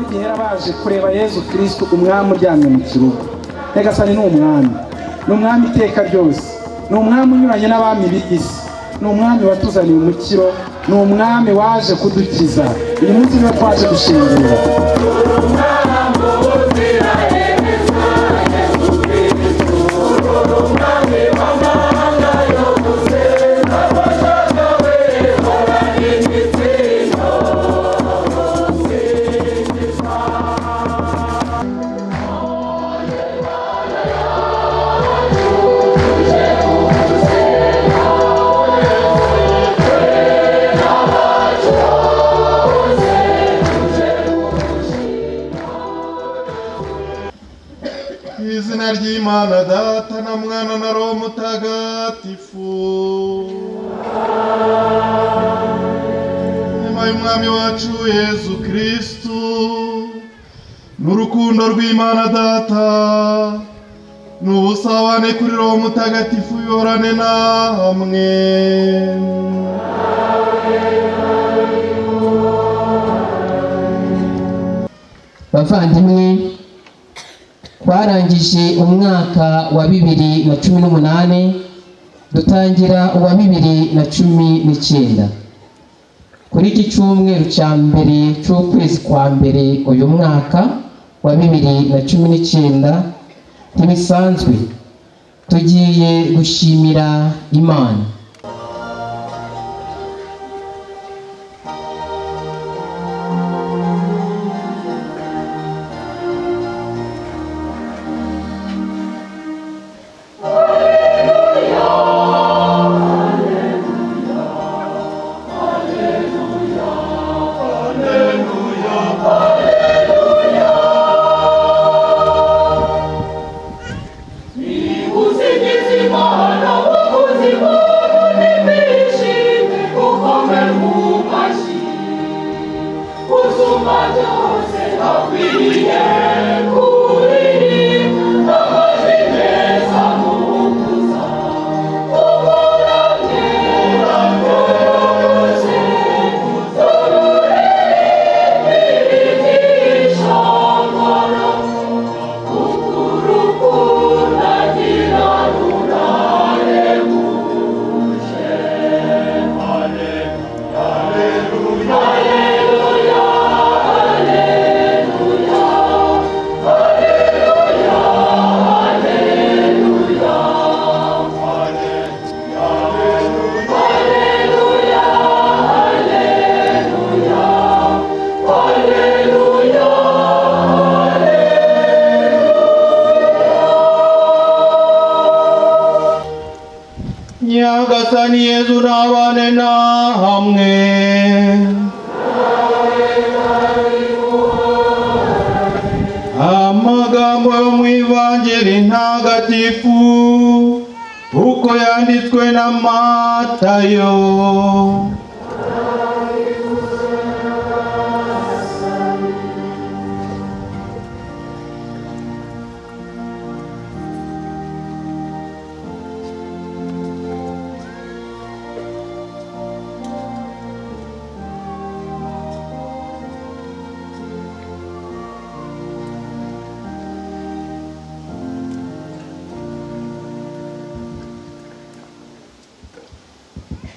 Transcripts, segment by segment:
gihera baje kureba yezu kirisito umwami uryamye mu kibuga nyagasani ni umwami ni umwami iteka ryose ni umwami unyuranye n'abami b'isi ni umwami watuzaniye umukiro ni umwami waje kudukiza uyu munsi niba twaje gushingirira mu izina ry'imana data na mwana na roho mutagatifu nyuma y'umwami wacu yezu kirisitu n'urukundo rw'imana data n'ubusabane kuri roho mutagatifu yorane na hamwe bavandimwe twarangije umwaka wa bibiri na cumi n'umunani dutangira uwa bibiri na cumi n'icyenda kuri iki cyumweru cya mbere cy'ukwezi kwa mbere uyu mwaka wa bibiri na cumi n'icyenda ntibisanzwe tugiye gushimira imana nyagasani yezu nabane na hamwe amagambo yo mu ivangeli ntagatifu uko yanditswe na matayo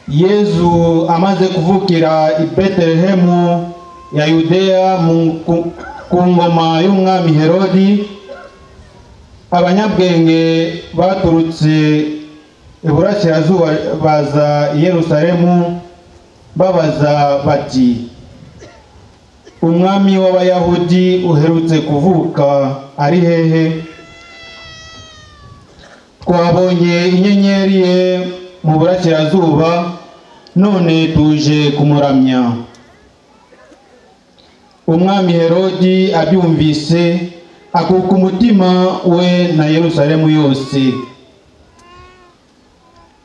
yezu amaze kuvukira i betelehemu ya yudeya mu- ku- ku ngoma y'umwami herodi abanyabwenge baturutse iburasirazuba baza i yerusalemu babaza bati umwami w'abayahudi uherutse kuvuka ari hehe twabonye inyenyeri ye mu burasirazuba none tuje kumuramya umwami herodi abyumvise akuka umutima we na yerusalemu yose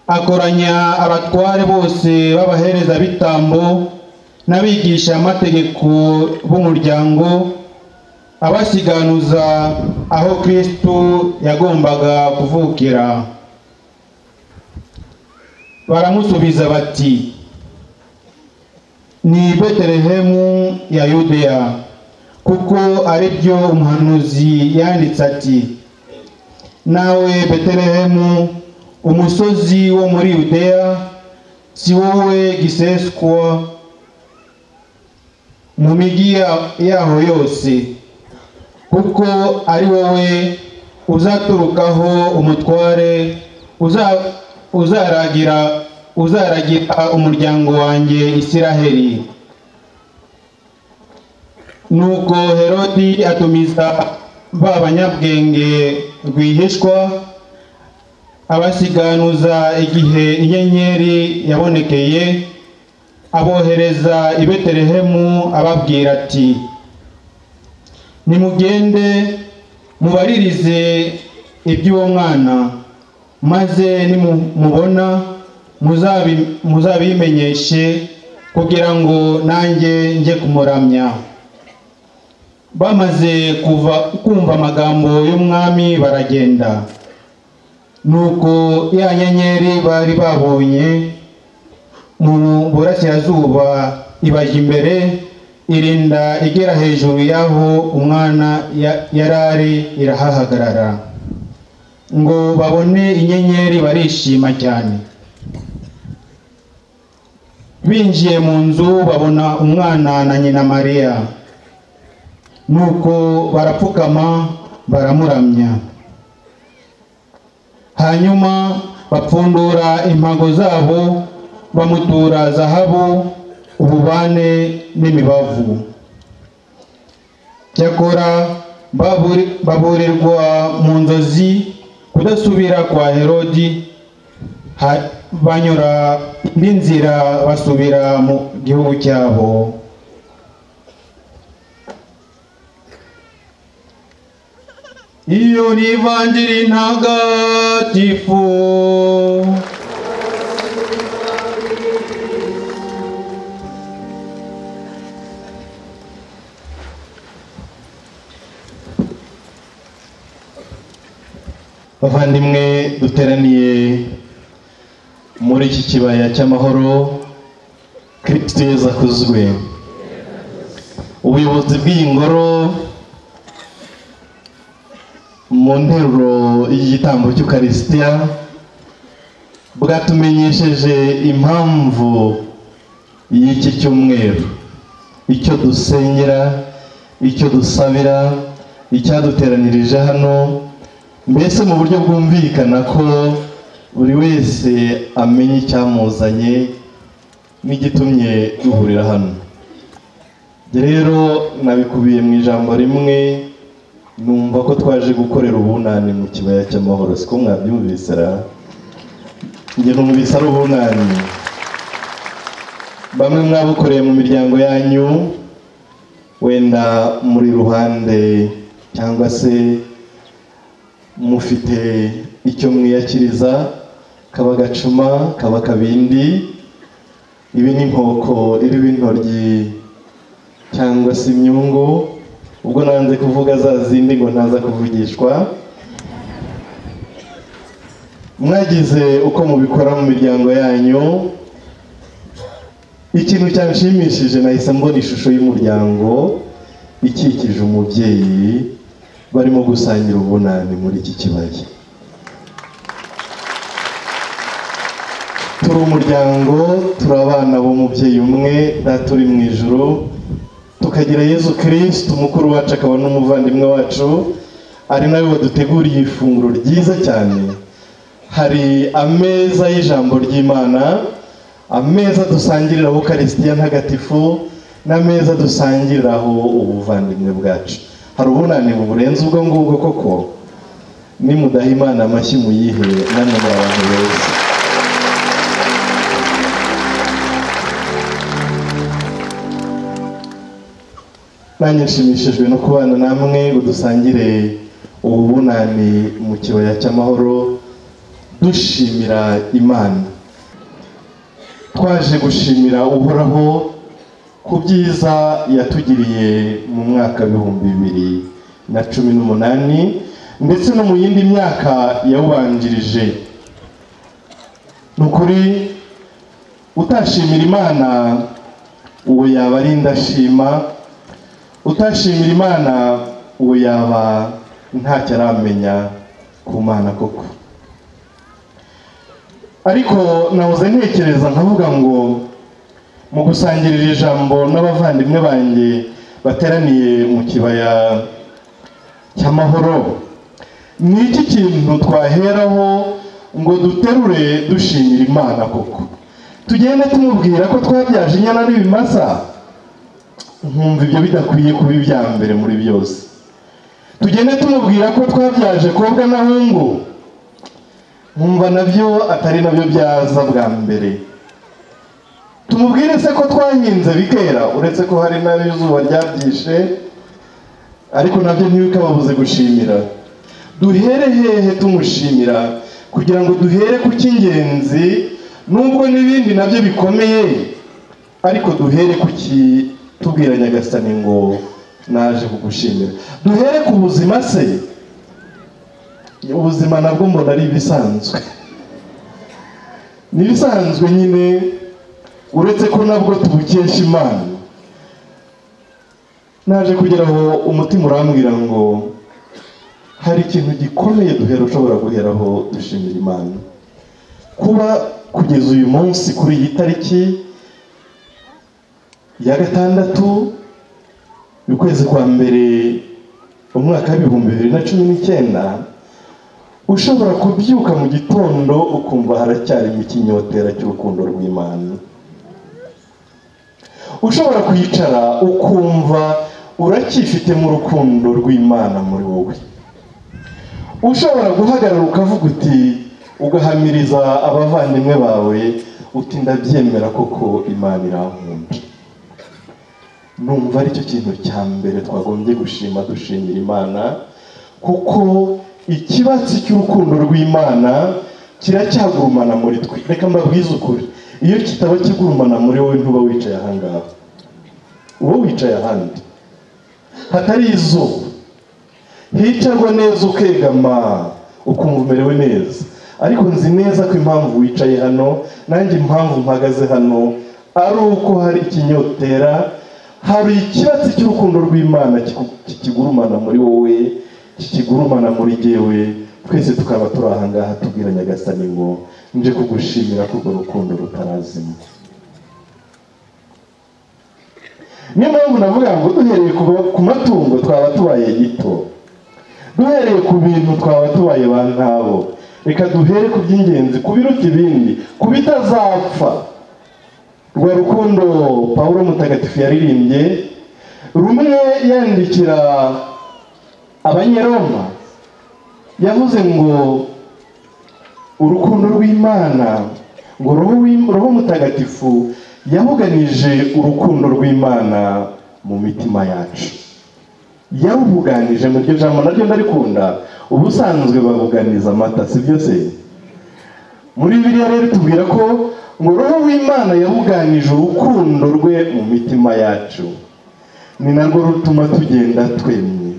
akoranya abatware bose b'abaherezabitambo n'abigishamategeko b'umuryango abasiganuza aho kristu yagombaga kuvukira baramusubiza bati ni betelehemu ya yudeya kuko ari byo umuhanuzi yanditse ati nawe betelehemu umusozi wo muri yudeya si wowe giseswa mu migi ya- yaho yose kuko ari wowe uzaturukaho umutware uza- uzaragira uzaragira umuryango wanjye isiraheli nuko herodi atumiza ba banyabwenge rwihishwa abasiganuza igihe inyenyeri yabonekeye abohereza i betelehemu ababwira ati nimugende mubaririze iby'uwo mwana maze nimumubona muzabi- muzabimenyeshe kugira ngo nanjye njye kumuramya bamaze kuva kumva amagambo y'umwami baragenda nuko ya nyenyeri bari babonye mu burasirazuba ibajya imbere irinda igera hejuru y'aho umwana ya- yari ari irahahagarara ngo babone inyenyeri barishima cyane binjiye mu nzu babona umwana na nyina mariya nuko barapfukama baramuramya hanyuma bapfundura impago zabo bamutura zahabu ububane n'imibavu cyakora baburi- baburirwa mu nzozi kudasubira kwa herodi ha- banyura indi nzira basubira mu gihugu cyabo iyo ni ivanjiri ntagatifu bavandimwe duteraniye muri iki kibaya cy'amahoro kirisito yezu akuzwe ubuyobozi bw'iyi ngoro mu nteruro y'igitambo cy'ukarisitiya bwatumenyesheje impamvu y'iki cyumweru icyo dusengera icyo dusabira icyaduteranirije hano mbese mu buryo bwumvikana ko buri wese amenya icyamuzanye n'igitumye duhurira hano rero nabikubiye mu ijambo rimwe numva ko twaje gukorera ubunani mu kibaya cy'amahoro siko mwabyumvise ra njye numvise ari ubunani bamwe mwabukoreye mu miryango yanyu wenda muri ruhande cyangwa se mufite icyo mwiyakiriza kaba gacuma kaba kabindi ibi ni inkoko iriho intoryi cyangwa se imyungu ubwo nanze kuvuga za zindi ngo ntaza kuvugishwa mwagize uko mubikora mu miryango yanyu ikintu cyanshimishije nahise mbona ishusho y'umuryango ikikije umubyeyi barimo gusangira ubunani muri iki kibaya turi umuryango turi abana b'umubyeyi umwe data uri mu ijoro tukagira yezu kirisiti umukuru wacu akaba n'umuvandimwe wacu ari nawe waduteguriye ifunguro ryiza cyane hari ameza y'ijambo ry'imana ameza dusangiriraho karisitiya ntagatifu n'ameza dusangiriraho ubuvandimwe bwacu hari ubunanibu burenze ubwo ngubwo koko nimudaha imana amashyi muyihe namwe muri abantu beza nanjye nshimishijwe no kubana namwe ngo dusangire ubu bunani mu kibaya cy'amahoro dushimira imana twaje gushimira uhoraho ku byiza yatugiriye mu mwaka w'ibihumbi bibiri na cumi n'umunani ndetse no mu yindi myaka yawubanjirije ni ukuri utashimira imana uwo yaba ari indashima utashimira imana uwo yaba ntacyo aramenya ku mana koko ariko nahoze ntekereza nkavuga ngo mu gusangirira ijambo n'abavandimwe banjye bateraniye mu kibaya cy'amahoro ni iki kintu twaheraho ngo duterure dushimira imana koko tugende tumubwira ko twabyaje inyana n'ibimasa nkumva ibyo bidakwiye kuba ibya mbere muri byose tugende tumubwira ko twabyaje kobwa n'ahungu nkumva nabyo atari nabyo byaza bwa mbere tumubwire se ko twahinze bikera uretse ko hari n'izuba ryabyishe ariko nabyo ntibikababuze gushimira duhere hehe tumushimira kugira ngo duhere ku cy'ingenzi nubwo n'ibindi nabyo bikomeye ariko duhere ku kitubwira nyagasani ngo naje kugushimira duhere ku buzima se ubuzima nabwo mbona ari ibisanzwe ni ibisanzwe nyine uretse ko nabwo tubukesha imana naje kugira aho umutima urambwira ngo hari ikintu gikomeye duhera ushobora guheraho dushimira imana kuba kugeza uyu munsi kuri iyi tariki ya gatandatu ukwezi kwa mbere umwaka w'ibihumbi bibiri na cumi n'icyenda ushobora kubyuka mu gitondo ukumva haracyarimo ikinyotera cy'urukundo rw'imana ushobora kwicara ukumva uracyifitemo urukundo rw'imana muri wowe ushobora guhagarara ukavuga uti ugahamiriza abavandimwe bawe uti ndabyemera koko imana irankunda numva aricyo kintu cya mbere twagombye gushima dushimira imana kuko ikibatsi cy'urukundo rw'imana kiracyagurumana muri twe reka mbabwize ukuri iyo kitaba kigurumana muri wowe ntuba wicaye ahangaha uba wicaye ahandi hatari izuba hicarwa neza ukegama ukumva umerewe neza ariko nzi neza ko impamvu wicaye hano nanjye impamvu mpagaze hano ari uko hari ikinyotera hari ikibatsi cy'urukundo rw'imana kikigurumana muri wowe kikigurumana muri jyewe twese tukaba turi ahangaha tubwira nyagasani ngo nje kugushimira ko urwo rukundo rutarazima niyo mpamvu navuga ngo duhereye ku matungo twaba tubaye gito duhereye ku bintu twaba tubaye ba ntabo reka duhere ku by'ingenzi ku biruta ibindi ku bitazapfa rwa rukundo paul mutagatifu yaririmbye rumwe yandikira abanyaroma yavuze ngo urukundo rw'imana ngo roho mutagatifu yabuganije urukundo rw'imana mu mitima yacu yabuganije mu iryo jambo naryo ndarikunda ubusanzwe babuganiza amata si byo se muri biriya rero tubwira ko ngo roho w'imana yabuganije urukundo rwe mu mitima yacu ni narwo rutuma tugenda twemye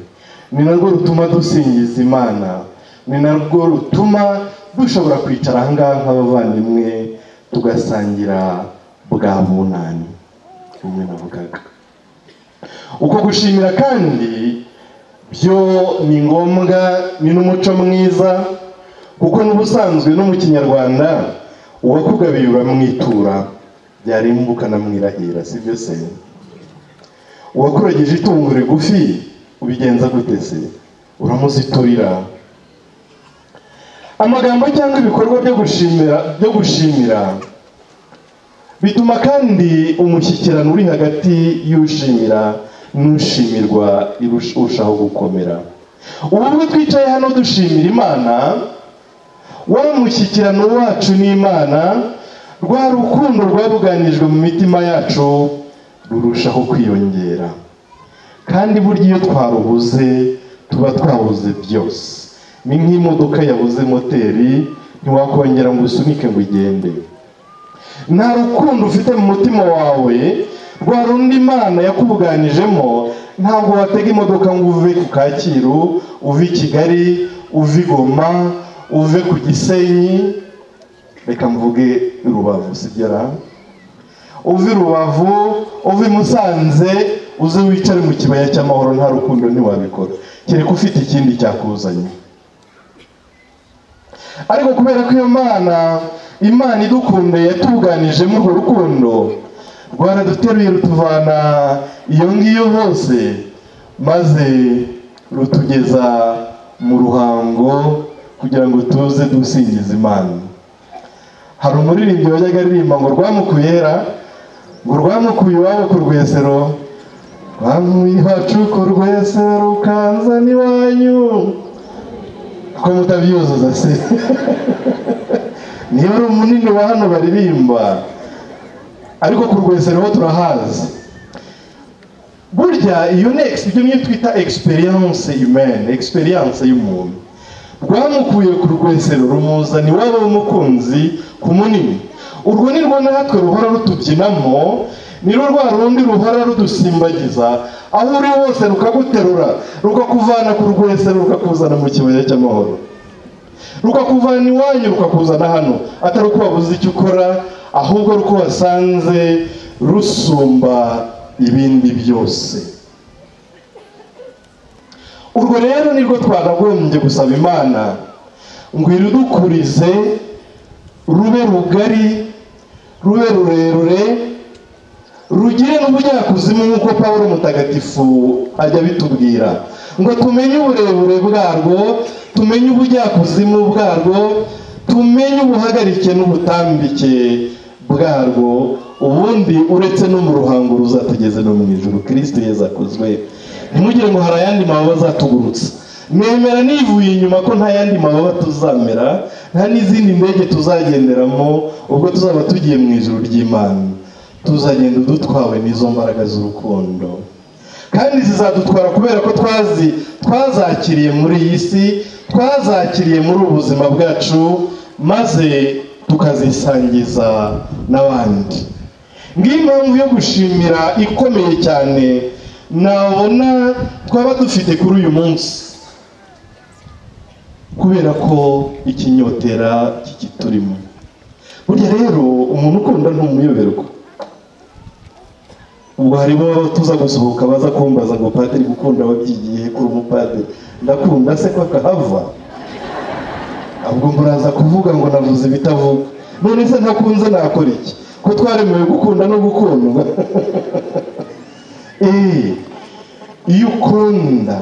ni narwo rutuma dusingiza imana ni narwo rutuma dushobora kwicara ahangaha nk'abavandimwe tugasangira bwa bunani umwe navugaga uko gushimira kandi byo ni ngombwa ni n'umuco mwiza kuko n'ubusanzwe no mu kinyarwanda uwakugabiye uramwitura byarimbuka anamwirahira si byo se uwakurageje itungo rigufi ubigenza gute se uramuziturira amagambo cyangwa ibikorwa byo gushimira byo gushimira bituma kandi umushyikirano uri hagati y'ushimira n'ushimirwa urushaho gukomera ubu bwo twicaye hano dushimira imana wa mushyikirano wacu n'imana rwa rukundo rwabuganijwe mu mitima yacu rurushaho kwiyongera kandi burya iyo twarubuze tuba twabuze byose ni nk'imodoka yabuze moteri ntiwakongera ngo usunike ngo igende nta rukundo ufite mu mutima wawe rwa rundi imana yakubuganijemo ntabwo watega imodoka ngo uve ku kacyiru uve i kigali uve i goma uve ku gisenyi reka mvuge rubavu si uve i rubavu uve i musanze uze wicare mu kibaya cy'amahoro nta rukundo ntiwabikora kereka ufite ikindi cyakuzanye ariko kubera ko iyo mana imana idukunda yatuganijemo urwo rukundo rwaraduteruye rutuvana iyo ngiyo hose maze rutugeza mu ruhango kugira ngo tuze dusingiza imana hari umuririmbyi wajyaga aririmba ngo rwamukuyera ngo rwamukuye iwabo ku rwesero rwamuye iwacu ku rwesero ukanzana iwanyu ko mutabyuzuza se niyo ari munini wa hano baririmba ariko ku rwesero ho turahazi burya iyo ni ex- ibyo niyo twita experience humaine experience y'umuntu rwamukuye ku rwesero rumuzana iwabo w'umukunzi ku munini urwo ni rwo natwe ruhora rutubyinamo ni rwo rwa rundi ruhora rudusimbagiza aho uri hose rukaguterura rukakuvana ku rwesero rukakuzana mu kibaya cy'amahoro rukakuvana iwanyu rukakuzana hano atari uko wabuze icyo ukora ahubwo ari uko wasanze rusumba ibindi byose urwo rero nirwo twakagombye gusaba imana ngo irudukurize rube rugari rube rurerure rugire n'ubujyakuzimu nk'uko pawulo mutagatifu ajya abitubwira ngo tumenye uburebure bwarwo tumenye ubujyakuzimu bwarwo tumenye ubuhagarike n'ubutambike bwarwo ubundi uretse no mu ruhango ruzatugeze no mu ijuru kirisiti yezakozwe ntimugire ngo hari ayandi mababa azatugurutsa nemera nivuye inyuma ko nta yandi mababa tuzamera nta n'izindi ndege tuzagenderamo ubwo tuzaba tugiye mu ijuru ry'imana tuzagenda dutwawe n'izo mbaraga z'urukundo kandi zizadutwara kubera ko twazi twazakiriye muri iyi si twazakiriye muri ubu buzima bwacu maze tukazisangiza n'abandi ngiyo impamvu yo gushimira ikomeye cyane nabona twaba dufite kuri uyu munsi kubera ko ikinyotera kikiturimo burya rero umuntu ukunda ntumuyoberwa ubwo harimo tuza gusohoka baza kumbaza ngo padiri gukunda wabyigiye kuri umupadiri ndakunda se ko akahava ahubwo muraza kuvuga ngo navuze ibitavuga none se ntakunze nakora iki ko twaremewe gukunda no gukundwa eee iyo ukunda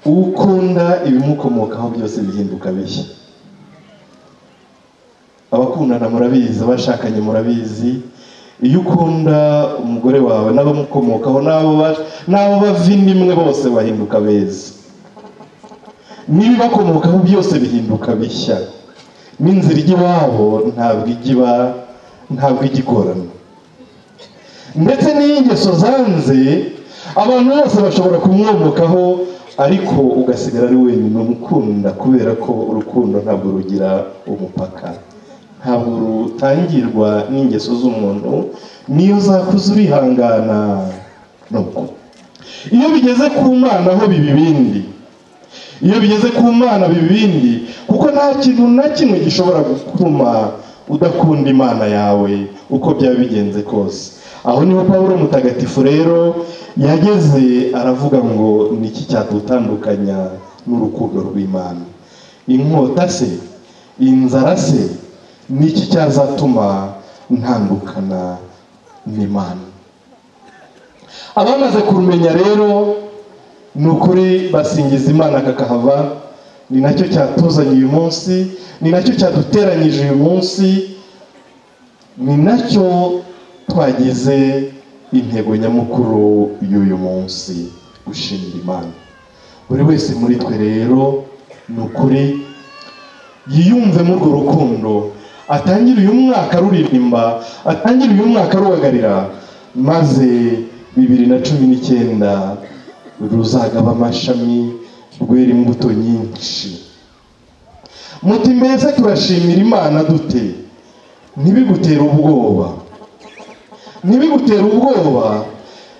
ukunda ibimukomokaho byose bihinduka bishya abakundana murabizi abashakanye murabizi iyo ukunda umugore wawe n'abamukomokaho n'abo ba- n'abo bavindimwe bose bahinduka beza n'ibibakomokaho byose bihinduka bishya n'inzira ijya iwabo ntabwo ijya iba ntabwo ijya igorana ndetse n'iy'ingeso zanze abantu bose bashobora kumwomokaho ariko ugasigara ari wenyine umukunda kubera ko urukundo ntabwo rugira umupaka ntabwo rutangirwa n'ingeso z'umuntu niyo zakuze urihangana nuko iyo bigeze ku mana ho biba ibindi iyo bigeze ku mana biba ibindi kuko nta kintu na kimwe gishobora gutuma udakunda imana yawe uko byaba bigenze kose aho niho pawulo mutagatifu rero yageze aravuga ngo ni iki cyadutandukanya n'urukundo rw'imana inkota se inzara se ni iki cyazatuma ntandukana n'imana abamaze kurumenya rero ni ukuri basingiza imana kakahava ni nacyo cyatuzanye uyu munsi ni nacyo cyaduteranyije uyu munsi ni nacyo twagize intego nyamukuru y'uyu munsi gushimira imana buri wese muri twe rero ni ukuri yiyumve muri urwo rukundo atangire uyu mwaka ruririmba atangire uyu mwaka ruhagarira maze bibiri na cumi n'icyenda ruzagaba amashami rwera imbuto nyinshi muti mbese turashimira imana dute ntibigutere ubwoba ntibigutere ubwoba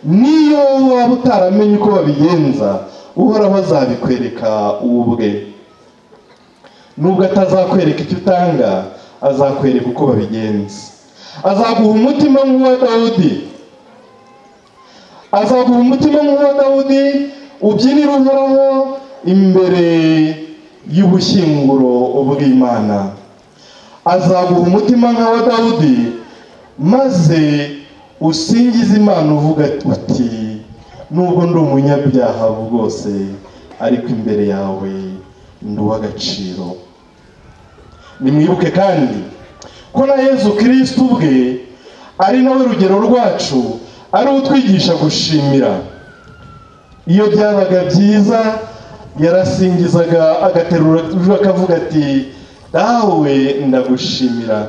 niyo waba utaramenye uko babigenza uhoraho azabikwereka wowe ubwe nubwo atazakwereka icyo utanga azakwereka uko babigenza azaguha umutima nk'uwa dawudi azaguha umutima nk'uwa dawudi ubyinira uhoraho imbere y'ubushyinguro bw'imana azaguha umutima nk'awa dawudi maze usingize imana uvuga uti nubwo ndi umunyabyaha bwose ariko imbere yawe ndi uw'agaciro nimwibuke kandi ko na yezu kirisiti ubwe ari nawe rugero rwacu ari utwigisha gushimira iyo byabaga byiza yarasingizaga agaterura akavuga ati dawe ndagushimira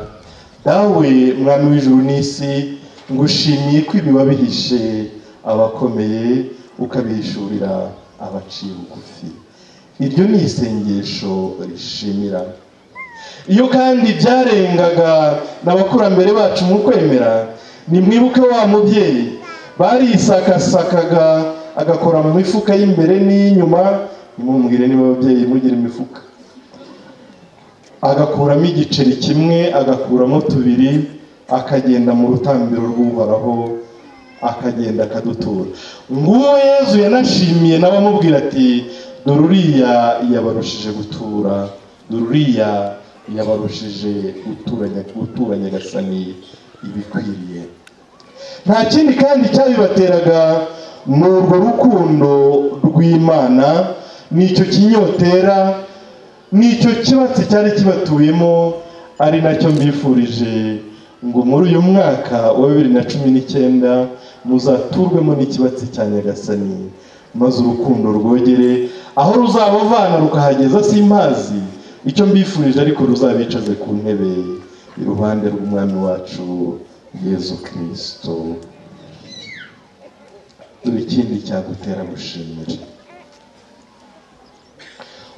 dawe mwami w'ijuru n'isi ngushimiye ko ibi wabihishe abakomeye ukabihishurira abaciye bugufi iryo ni isengesho rishimira iyo kandi byarengaga n'abakurambere bacu mu kwemera nimwibuke wa mubyeyi barisakasakaga agakora mu mifuka y'imbere n'iy'inyuma nimumubwire niba ababyeyi mugira imifuka agakuramo igiceri kimwe agakuramo tubiri akagenda mu rutambiro rw'uhoraho akagenda akadutura nguwo yezu yanashimiye nawe amubwira ati dore uriya yabarushije gutura dore uriya yabarushije gutura nyagasani ibikwiriye nta kindi kandi cyabibateraga ni urwo rukundo rw'imana nicyo kinyotera nicyo kibatsi cyari kibatuyemo ari nacyo mbifurije ngo muri uyu mwaka wa bibiri na cumi n'icyenda muzaturwemo n'ikibatsi cya nyagasani maze urukundo rwogere aho ruzabavana rukahageza simpazi icyo mbifurije ariko ruzabicaze ku ntebe iruhande rw'umwami wacu yezu kirisito dore ikindi cyagutera gushimira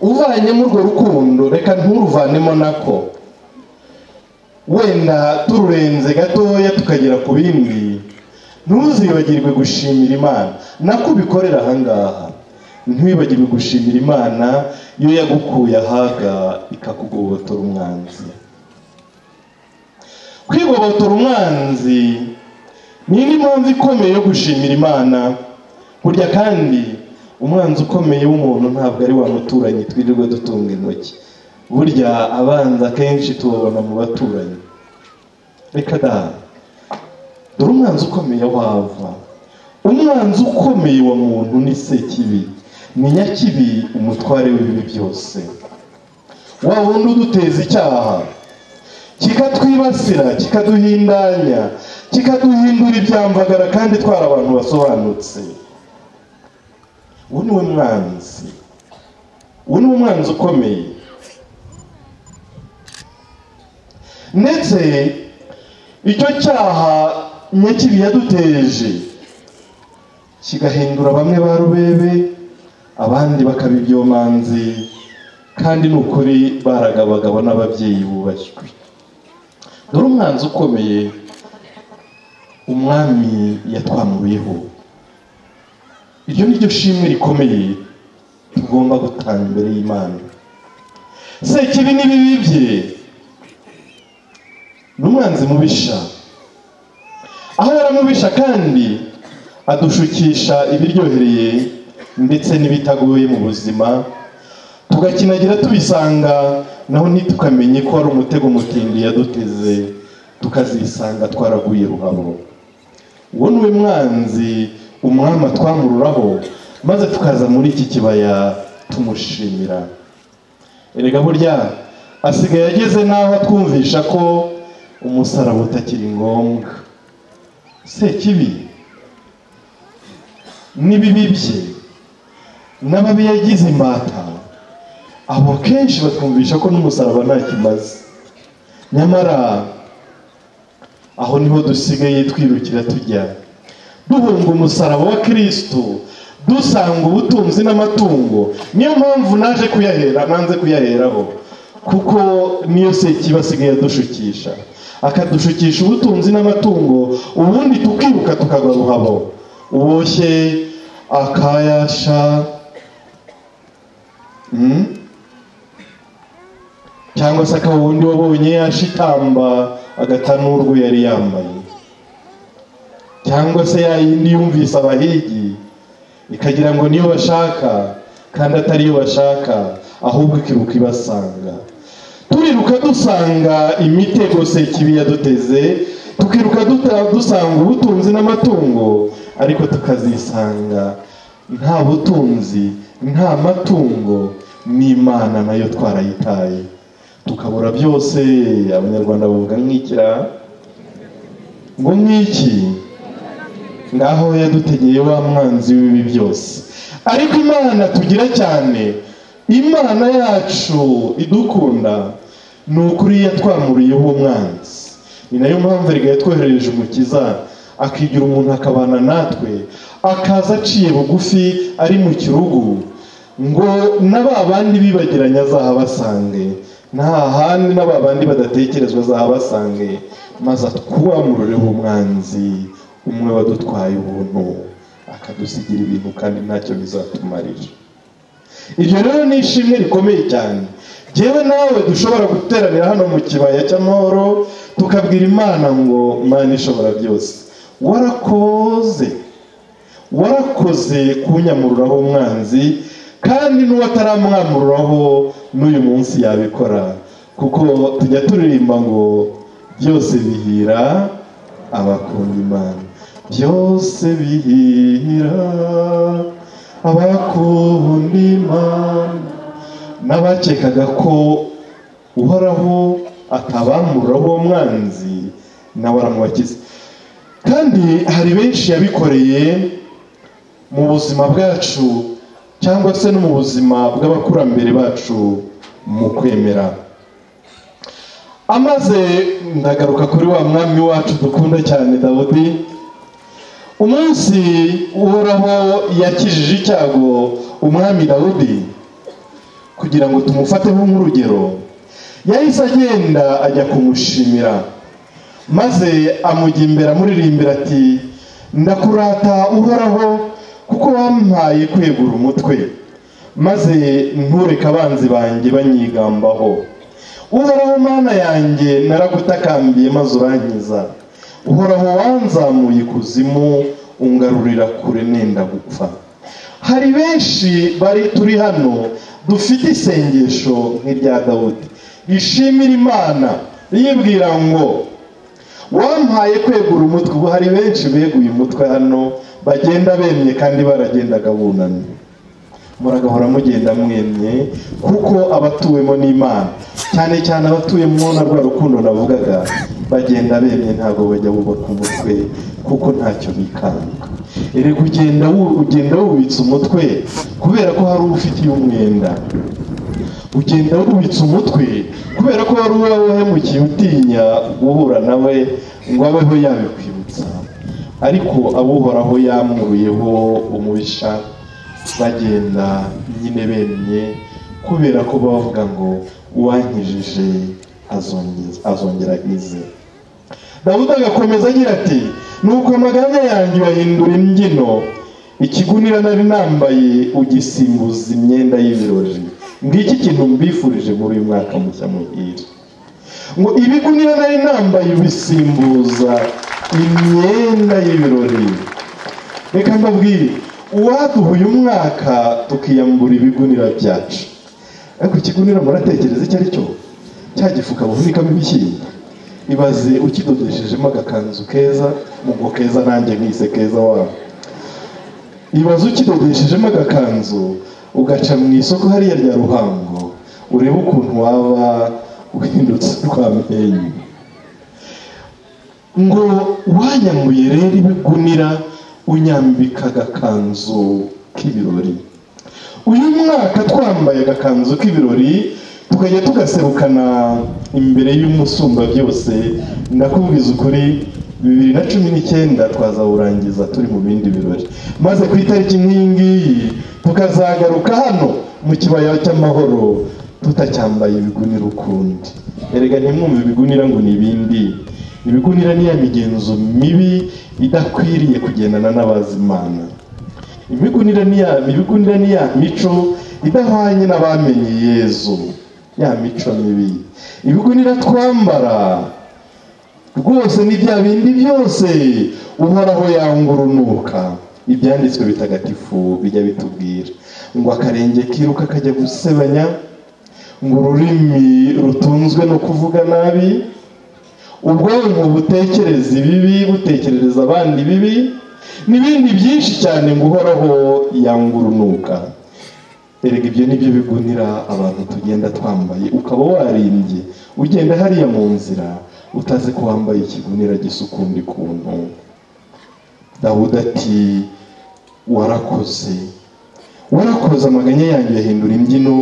uvanyemo urwo rukundo reka nturuvanemo nako wenda tururenze gatoya tukagera ku bindi ntuzibagirwe gushimira imana nako ubikorera ahangaha ntiwibagirwe gushimira imana iyo yagukuye ahaga ikakugobotora umwanzi kwigobotora umwanzi ni indi mpamvu ikomeye yo gushimira imana burya kandi umwanzi ukomeye w'umuntu ntabwo ari wa muturanyi twirirwa dutunga intoki burya abanza akenshi tubabona mu baturanyi reka da dore umwanzi ukomeye wava umwanzi ukomeye wa muntu ni sekibi ni nyakibi umutware w'ibibi byose wa wundi uduteza icyaha kikatwibasira kikaduhindanya kikaduhindura ibyamvagara kandi twari abantu basobanutse uwo ni we mwanzi uwo ni umwanzi ukomeye ndetse icyo cyaha nyakibi yaduteje kigahindura bamwe ba rubebe abandi bakaba ibyomanzi kandi ni ukuri baragabagabo n'ababyeyi bubashywe dore umwanzi ukomeye umwami yatwamuyeho iryo ni ryo shimwe rikomeye tugomba gutanga imbere y'imana se kibi n'ibibi bye ni umwanzi mubisha aho yaramubisha kandi adushukisha ibiryohereye ndetse n'ibitagoye mu buzima tugakinagira tubisanga naho ntitukamenya ko ari umutego mutindi yaduteze tukazisanga twaraguye ruhabo uwo ni we mwanzi umwami atwamururaho maze tukaza muri iki kibaya tumushimira erega burya asigaye ageze n'aho atwumvisha ko umusaraba utakiri ngombwa se kibi n'ibibi bye n'ababi yagize imbata abo kenshi batwumvisha ko n'umusaraba nta kimaze nyamara aho niho dusigaye twirukira tujya duhunga umusaraba wa kirisitu dusanga ubutunzi n'amatungo niyo mpamvu naje kuyahera nanze kuyaheraho kuko niyo sekiba asigaye adushukisha akadushukisha ubutunzi n'amatungo ubundi tukiruka tukagwa ruhabo uboshye akayasha cyangwa se akaba ubundi wabonye yashitamba agatanurwe yari yambaye cyangwa se ya yindi yumvise abahigi ikagira ngo niyo bashaka kandi atari iyo bashaka ahubwo ikiruka ibasanga turiruka dusanga imitego sekibi yaduteze tukiruka duta- dusanga ubutunzi n'amatungo ariko tukazisanga nta butunzi nta matungo n'imana nayo twarayitaye tukabura byose abanyarwanda bavuga nk'ikira ngo nk'iki ngaho yadutegeye wa mwanzi w'ibi byose ariko imana tugira cyane imana yacu idukunda ni ukuri yatwamuriye uwo mwanzi ni nayo mpamvu erega yatwoherereje umukiza akigira umuntu akabana natwe akaza aciye bugufi ari mu kirugu ngo na ba bandi bibagiranye azahabasange nta handi na ba bandi badatekerezwa azahabasange maze atwamurure uwo mwanzi umwe wadutwaye ubuntu akadusigira ibintu kandi ntacyo bizatumarira iryo rero ni ishimwe rikomeye cyane yewe nawe dushobora guteranira hano mu kibaya cy'amahoro tukabwira imana ngo imana ishobora byose warakoze warakoze kunyamururaho umwanzi kandi n'uwataramwamururaho n'uyu munsi yabikora kuko tujya turirimba ngo byose bihira abakunda imana byose bihira abakunda imana n'abakekaga ko uhoraho atabamuriraho uwo mwanzi nawe aramubakiza kandi hari benshi yabikoreye mu buzima bwacu cyangwa se no mu buzima bw'abakurambere bacu mu kwemera amaze ndagaruka kuri wa mwami wacu dukunda cyane dawudi umunsi uhoraho yakijije icyago umwami dawudi kugira ngo tumufateho nk'urugero yahise agenda ajya kumushimira maze amujya imbere amuririmbira ati ndakurata uhoraho kuko wampaye kwegura umutwe maze ntureke abanzi banjye banyigambaho uhoraho mana yanjye naragutakambiye maze urankiza uhoraho wanzamuye ikuzimu ungarurira kure nenda gupfa hari benshi bari turi hano dufite isengesho nk'irya dawudi rishimira imana ribwira ngo wampaye kwegura umutwe ubu hari benshi beguye umutwe hano bagenda bemye kandi baragendaga bunamye muragahora mugenda mwemye kuko abatuwemo n'imana cyane cyane abatuyemo na rwa rukundo navugaga bagenda bemye ntabwo bajya bubaka umutwe kuko ntacyo bikanga erega ugenda wu- ugenda wubitse umutwe kubera ko hari uwo ufitiye umwenda ugenda wubitse umutwe kubera ko hari uwo wahemukiye utinya guhura nawe ngo abeho yabikwibutsa ariko abuhoraho yamwuruyeho umubisha bagenda nyine bemye kubera ko bavuga ngo uwankijije azongeza- azongera ize dawudi agakomeza agira ati nuko amaganya yanjye uyahindura imbyino ikigunira nari nambaye ugisimbuza imyenda y'ibirori ngiki kintu mbifurije muri uyu mwaka mushya muhire ngo ibigunira nari nambaye ubisimbuza imyenda y'ibirori reka mbabwire uwaduha uyu mwaka tukiyambura ibigunira byacu ariko ikigunira muratekereza icyo ari cyo cya gifuka bahunikamo ibishyimbo ibaze ukidodeshejemo agakanzu keza mugo keza nanjye nkise keza wabo ibaze ukidodeshejemo agakanzu ugaca mu isoko hariya rya ruhango urebe ukuntu waba uhindutse urwamenyo ngo wanyambuye rero ibigunira unyambika agakanzu k'ibirori uyu mwaka twambaye agakanzu k'ibirori tukajya tugaserukana imbere y'umusumba byose ndakubwiza ukuri bibiri na cumi n'icyenda twazawurangiza turi mu bindi birori maze ku itariki nk'iyi ngiyi tukazagaruka hano mu kibaya cy'amahoro tutacyambaye ibigunira ukundi erega ntimwumve ibigunira ngo ni ibindi ibigunira ni ya migenzo mibi idakwiriye kugendana n'abazimana imigunira ni ya ibigunira ni ya mico idahwanye n'abamenye yezu ya mico mibi ibigunira twambara rwose ni bya bindi byose uhoraho yangurunuka ibyanditswe bitagatifu bijya bitubwira ngo akarenge kiruka kajya gusebanya ngo ururimi rutunzwe no kuvuga nabi ubwonko butekereza ibibi butekerereza abandi bibi n'ibindi byinshi cyane ngo uhoraho yangurunuka erega ibyo nibyo bigunira abantu tugenda twambaye ukaba warimbye ugenda hariya mu nzira utazi ko wambaye ikigunira gisa ukundi kuntu dawudi ati warakoze warakoze amaganya yanjye yahindura imbyino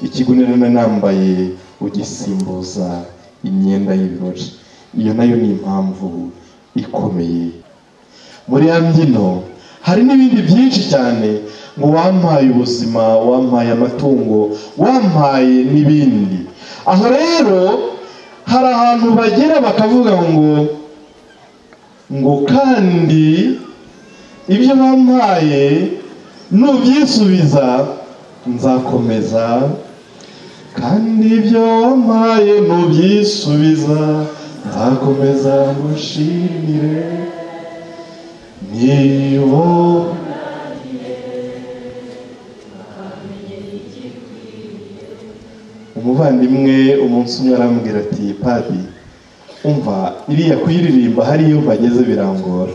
ikigunira nambaye ugisimbuza imyenda y'ibirori iyo nayo ni impamvu ikomeye muri ya mbyino hari n'ibindi byinshi cyane ngo wampaye ubuzima wampaye amatungo wampaye n'ibindi aho rero hari ahantu bagera bakavuga ngo ngo kandi ibyo bampaye nubyisubiza nzakomeza kandi ibyo wampaye nubyisubiza nzakomeza ngushimire niyo umuvandimwe umunsi umwe arambwira ati padi umva iriya kuyiririmba hariya iyo mpageze birangora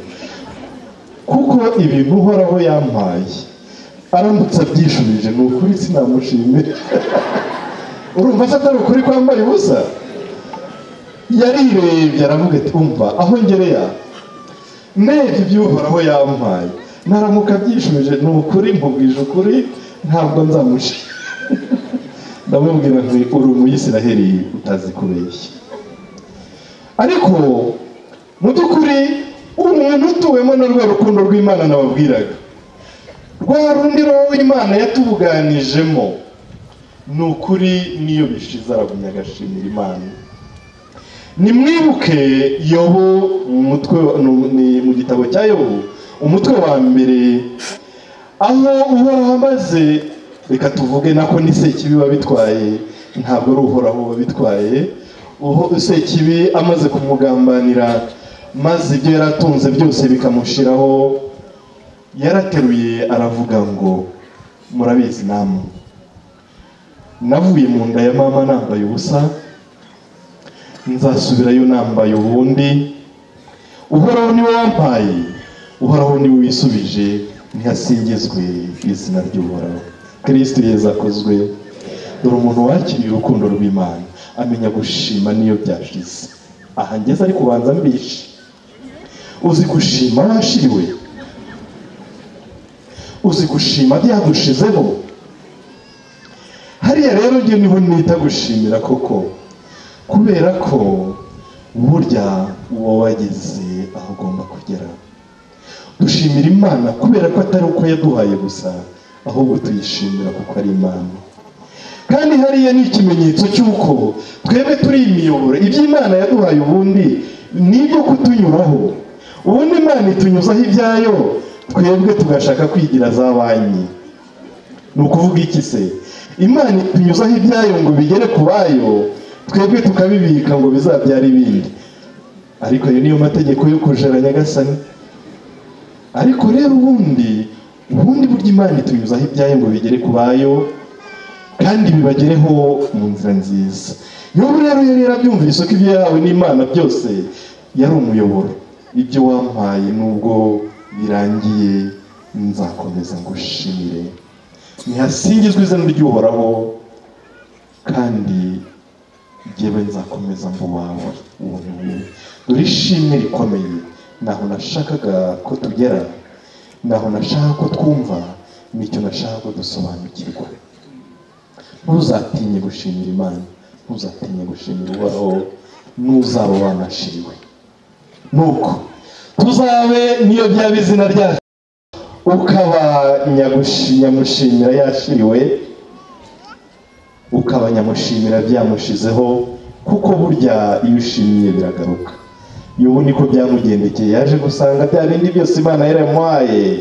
kuko ibintu uhoraho yampaye aramutse abyishubije ni ukuri sinamushimira urumva se atari ukuri kwambaye ubusa yarirebye aravuga ati umva aho ngereya ndebye ibyo uhoraho yampaye naramuka abyishubije ni ukuri mubwije ukuri ntabwo nzamushimira ndamubwira nti uri umuyisiraheli utazi kubeshya ariko mu by'ukuri umuntu utuwemo na rwa rukundo rw'imana nababwiraga rwa rundi roho imana yatubuganijemo ni ukuri niyo bishize aragumya agashimira imana nimwibuke yobo mu mutwe ni mu gitabo cya yobo umutwe wa mbere aho uhoraho amaze reka tuvuge nako ni sekibi wabitwaye ntabwo ari uhoraho wabitwaye sekibi amaze kumugambanira maze ibyo yari atunze byose bikamushiraho yarateruye aravuga ngo murabizi namwe navuye mu nda ya mama nambaye ubusa nzasubirayo nambaye ubundi uhoraho niwe wampaye uhoraho niwe wisubije ntihasingizwe izina ry'uhoraho kirisiti yezakozwe dore umuntu wakiriye urukundo rw'imana amenya gushima n'iyo byashize aha ngeze ari kubanza mbishe uzi gushima washiriwe uzi gushima byagushizeho hariya rero njye niho nita gushimira koko kubera ko burya uba wageze aho ugomba kugera dushimira imana kubera ko atari uko yaduhaye gusa ahubwo tuyishimira kuko ari imana kandi hariya ni ikimenyetso cy'uko twebwe turi imiyoboro iby'imana yaduhaye ubundi ni ibyo kutunyuraho ubundi imana itunyuzaho ibyayo twebwe tugashaka kwigira za banki ni ukuvuga iki se imana itunyuzaho ibyayo ngo bigere ku bayo twebwe tukabibika ngo bizabyare ibindi ariko ayo niyo mategeko yo kujera nyagasani ariko rero ubundi ubundi buryo imana itunyuzaho ibyayo ngo bigere ku bayo kandi bibagereho mu nzira nziza yobu rero yari yarabyumvise ko ibyo yahawe n'imana byose yari umuyoboro ibyo wampaye nubwo birangiye nzakomeza ngo ushimire ntihasingizwe izina ry'uhoraho kandi njyewe nzakomeza ngo wawe ubuntu dore ishimwe rikomeye ntaho nashakaga ko tugera ntaho nashaka ko twumva nicyo nashaka ko dusobanukirwa ntuzatinye gushimira imana ntuzatinye gushimira uhoraho n'uzaba wanashiriwe nuko tuzabe niyo byaba izina ryacu ukaba nyamushimira yashiriwe ukaba nyamushimira byamushizeho kuko burya iyo ushimiye biragaruka yubu niko byamugendekeye yaje gusanga bya bindi byose imana yaramuhaye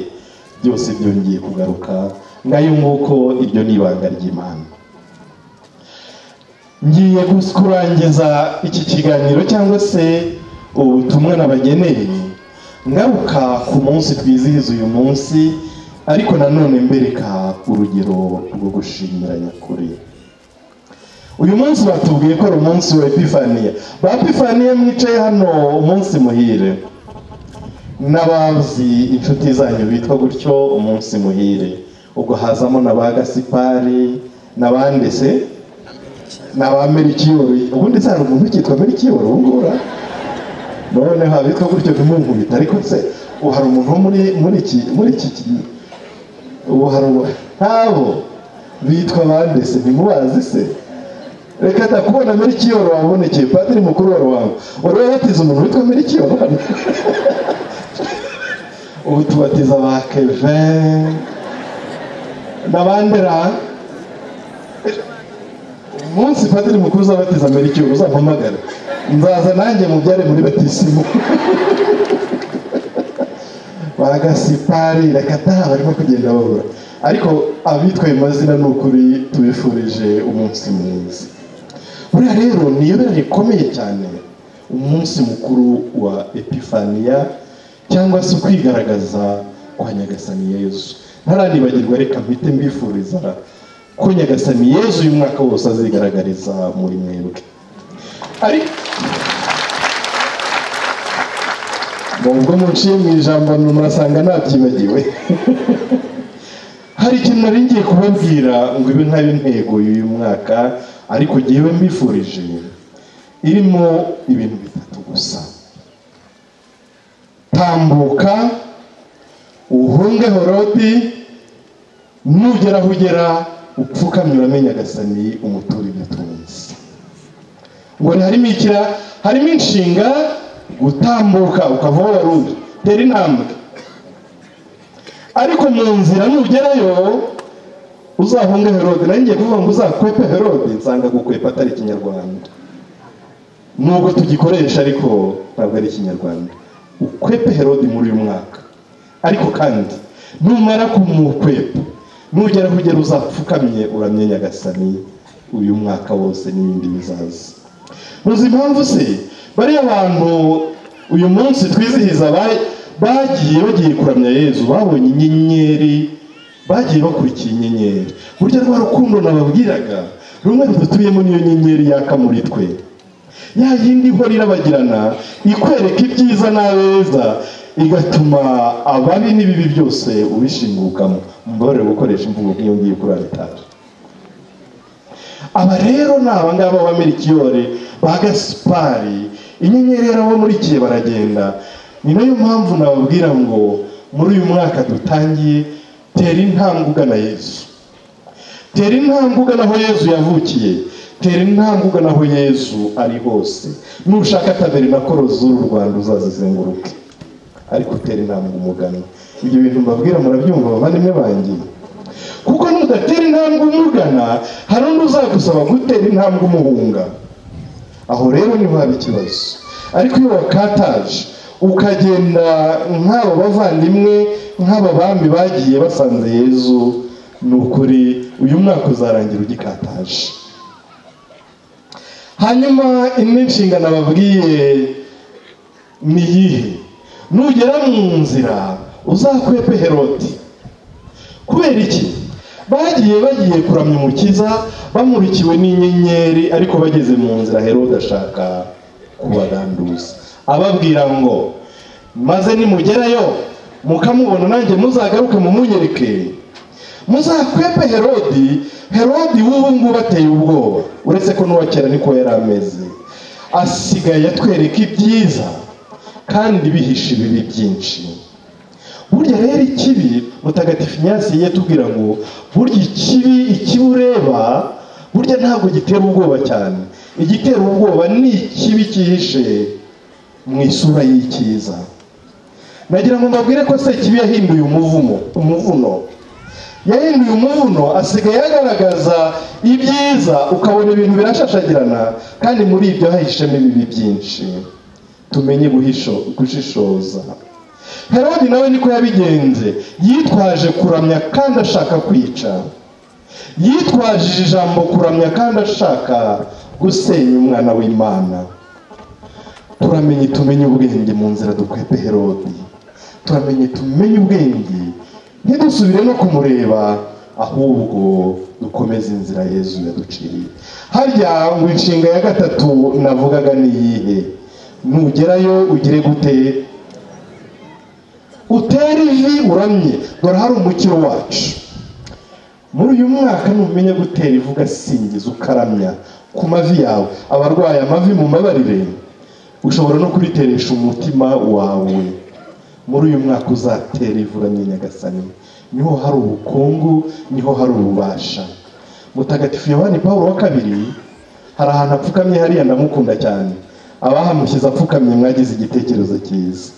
byose byongeye kugaruka ngayo nguko ibyo ni ibanga ry'imana ngiye kurangiza iki kiganiro cyangwa se ubutumwa nabageneye ngaruka ku munsi twizihiza uyu munsi ariko nanone mbereka urugero rwo gushimira nyakuri uyu munsi batubwiye ko ari umunsi wa epifaniya ba epifaniya mwicaye hano umunsi muhire n'abazi inshuti zanyu bitwa gutyo umunsi muhire ubwo hazamo na ba gasipari n'abandi se na ba merikiyori ubundi se hari umuntu ukitwa merikiyori ubu ngubu ura noneho abitwa gutyo ntimunkubita ariko se ubu hari umuntu wo muri muri iki muri iki ki- ubu hari ubu- nk'abo bitwa abandi se ntimubazi se reka ndakubona merikiyoro wabonekeye padiri mukuru wa rubanda wari wabatiza umuntu witwa merikiyoro hano ubu tubatiza ba kevin n'abandera umunsi padiri mukuru uzabatiza merikiyoro uzampamagara nzaza nanjye mubyare muri batisimu ba gasipari reka da barimo kugenda babura ariko abitwa ayo mazina ni ukuri tubifurije umunsi mwiza buriya rero ni ibere rikomeye cyane umunsi mukuru wa epifaniya cyangwa se kwigaragaza kwa nyagasani yezu ntaranibagirwa reka mpite mbifuriza ko nyagasani yezu uyu mwaka wose azigaragariza muri mwebwe ariko nubwo muciye mu ijambo murasanga ntabyibagiwe hari ikintu nari ngiye kubabwira ngo ibe ntayo ntego y'uyu mwaka ariko jyewe mbifurije irimo ibintu bitatu gusa tambuka uhunge horodi nugera aho ugera upfukamye uramenye agasani umutura ibyo utunze ngo harimo ikira harimo inshinga gutambuka ukava aho wari uri tera intambwe ariko mu nzira nugerayo uzahunge herode nanjye ngiye kuvuga ngo uzakwepe herode nsanga gukwepa atari ikinyarwanda nubwo tugikoresha ariko ntabwo ari ikinyarwanda ukwepe herode muri uyu mwaka ariko kandi numara kumukwepa nugera aho ugera uzapfukamye uramye nyagasani uyu mwaka wose n'ibindi bizaza uzi impamvu se bariya bantu uyu munsi twizihiza ba- bagiye bagiye kuramya yezu babonye inyenyeri bagiye bakurikiye inyenyeri burya rwa rukundo nababwiraga rumwe rudutuyemo niyo nyenyeri yaka muri twe ya yindi ihora irabagirana ikwereka ibyiza n'abeza igatuma ababi n'ibibi byose ubishingukamo mbabarire gukoresha imvugo nk'iyo ngiye kuri aritari aba rero ni abangaba b'amerikiyore ba gasipari inyenyeri yarabamurikiye baragenda ni nayo mpamvu nababwira ngo muri uyu mwaka dutangiye tera intambwe ugana yezu tera intambwe ugana aho yezu yavukiye tera intambwe ugana aho yezu ari hose nushaka taberinakoro z'uru rwanda uzazizenguruke ariko utera intambwe umugana ibyo bintu mbabwira murabyumva abavandimwe banjye kuko nudatera intambwe umugana hari undi uzagusaba gutera intambwe umuhunga aho rero niho haba ikibazo ariko iyo wakataje ukagenda nk'aba bavandimwe nk'aba bami bagiye basanze yezu ni ukuri uyu mwaka uzarangira ugikataje hanyuma indi nshingano ababwiye ni iyihe nugera mu nzira uzakwepe herodi kubera iki bagiye bagiye kuramya umukiza bamurikiwe n'inyenyeri ariko bageze mu nzira herode ashaka kubaganduza ababwira ngo maze nimugerayo mukamubona nanjye muzagaruke mumunyereke muzakwepe herodi herodi w'ubu ngubu ateye ubwoba uretse ko n'uwa kera niko yari ameze asigaye atwereka ibyiza kandi bihisha ibibi byinshi burya rero ikibi mutagatifu inyasi yatubwira ngo burya ikibi ikibi ureba burya ntabwo gitera ubwoba cyane igitera ubwoba ni ikibi cyihishe mu isura y'icyiza nagira ngo mbabwire ko se ikibi yahinduye umuvumo umuvuno yahinduye umuvuno asigaye agaragaza ibyiza ukabona ibintu birashashagirana kandi muri ibyo hahishemo ibibi byinshi tumenye guhisho- gushishoza herodi nawe niko yabigenze yitwaje kuramya kandi ashaka kwica yitwaje ijambo kuramya kandi ashaka gusenya umwana w'imana turamenye tumenye ubwenge mu nzira dukwete herodi turamenye tumenye ubwenge ntidusubire no kumureba ahubwo dukomeze inzira yezu yaduciriye harya ngo inshinga ya gatatu navugaga ni iyihe nugerayo ugire gute utere ivi uramye dore hari umukiro wacu muri uyu mwaka numenya gutera ivu ugasingiza ukaramya ku mavi yawe abarwaye amavi mu mabarire ushobora no kuriteresha umutima wawe muri uyu mwaka uzatera ivu uramye nyagasani niho hari ubukungu niho hari ububasha mutagatifu yohani paul wa kabiri hari ahantu apfukamye hariya ndamukunda cyane abahamushyize apfukamye mwagize igitekerezo cyiza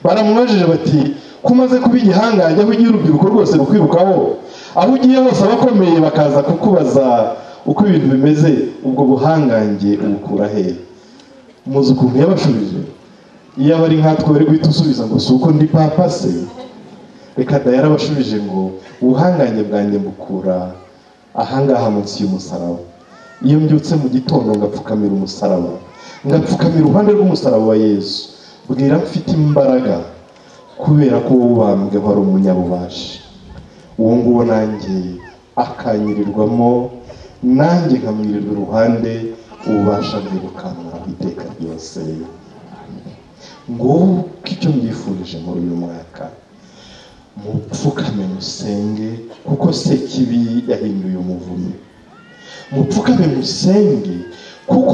baramubajije bati ko umaze kuba igihangange aho ugiye urubyiruko rwose rukwirukaho aho ugiye hose abakomeye bakaza kukubaza uko ibintu bimeze ubwo buhangange ubukura hehe muzi ukuntu yabashubije iyo aba ari nkatwe bari guhita usubiza ngo si uko ndi papa se reka da yarabashubije ngo ubuhangange bwanjye mbukura ahangaha munsi y'umusaraba iyo mbyutse mu gitondo ngapfukamira umusaraba ngapfukamira uruhande rw'umusaraba wa yesu bwira mfite imbaraga kubera ko wowe ubambwe wari umunyabubasha uwo nguwo nanjye akanyirirwamo nanjye nkamwirirwa iruhande ububasha bwirukanka iteka ryose nguko icyo mbifurije muri uyu mwaka mupfukame musenge kuko sekibi yahinduye umuvunyi mupfukame musenge kuko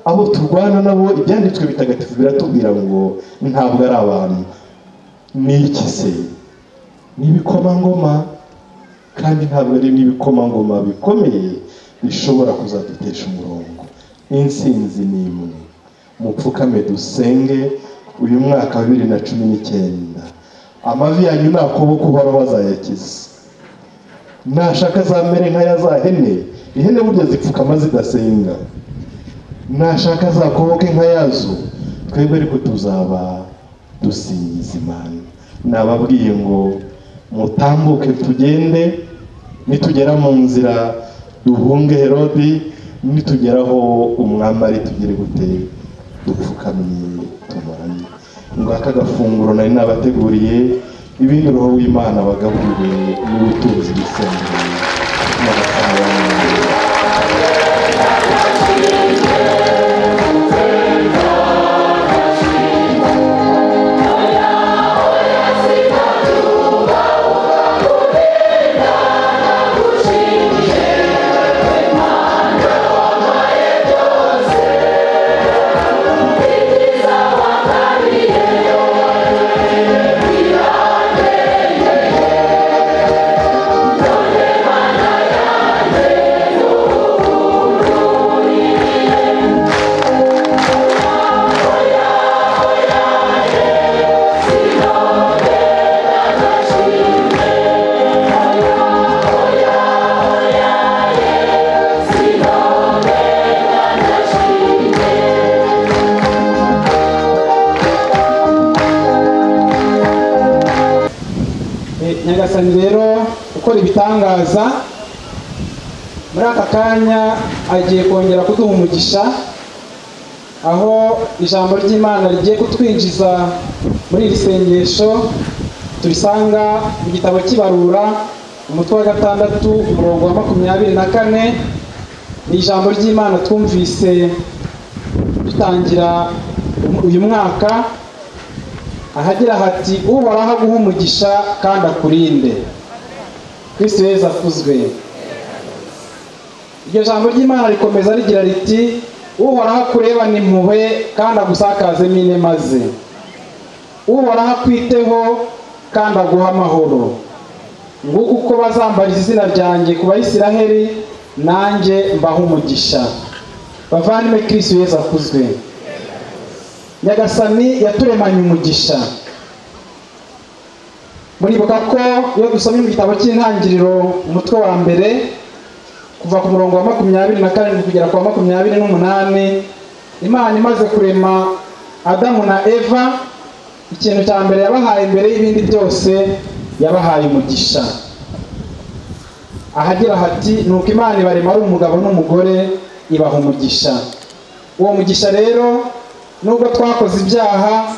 abo turwana nabo ibyanditswe bitagatifu biratubwira ngo ntabwo ari abantu ni iki se ni ibikomangoma kandi ntabwo ari n'ibikomangoma bikomeye bishobora kuzadutesha umurongo n'insinzi ni imwe mupfukame dusenge uyu mwaka wa bibiri na cumi n'icyenda amavi yanyu nta kuboko uhoraho azayakiza nashaka zamere nk'aya za hene ihene burya zipfukama zidasenga nashaka zakoboke nka yazo twebwe ariko tuzaba dusingiza imana nababwiye ngo mutambuke tugende nitugera mu nzira duhunge herodi nitugeraho umwami ari tugere gute dupfukamye tumaranye ngaka agafunguro nari nabateguriye ibindi roho w'imana bagaburiwe n'ubutunzi bw'isengero n'abasabana Eh, nyagasani rero ukora ibitangaza muri aka kanya agiye kongera kuduha umugisha aho ijambo ry'imana rigiye kutwinjiza muri iri sengesho turisanga mu gitabo cy'ibarura umutwe wa gatandatu umurongo wa makumyabiri na kane ni ijambo ry'imana twumvise dutangira uyu mwaka ahagira hati uhoraho aguha umugisha kandi akurinde kristo yezu akuzwe iryo jambo ry'imana rikomeza rigira riti uhoraho akurebane impuhwe kandi agusakazemo inema ze uhoraho akwiteho kandi aguha amahoro nguko uko bazambariza izina ryanjye ku bayisiraheli nanjye mbaha umugisha bavandimwe kristo yezu akuzwe nyagasani yaturemanye umugisha muribuka ko iyo dusomye mu gitabo cy'intangiriro umutwe wa mbere kuva ku murongo wa makumyabiri na karindwi kugera ku wa makumyabiri n'umunani imana imaze kurema adamu na eva ikintu cya mbere yabahaye mbere y'ibindi byose yabahaye umugisha ahagira hati ni uko imana ibarema ari umugabo n'umugore ibaha umugisha uwo mugisha rero nubwo twakoze ibyaha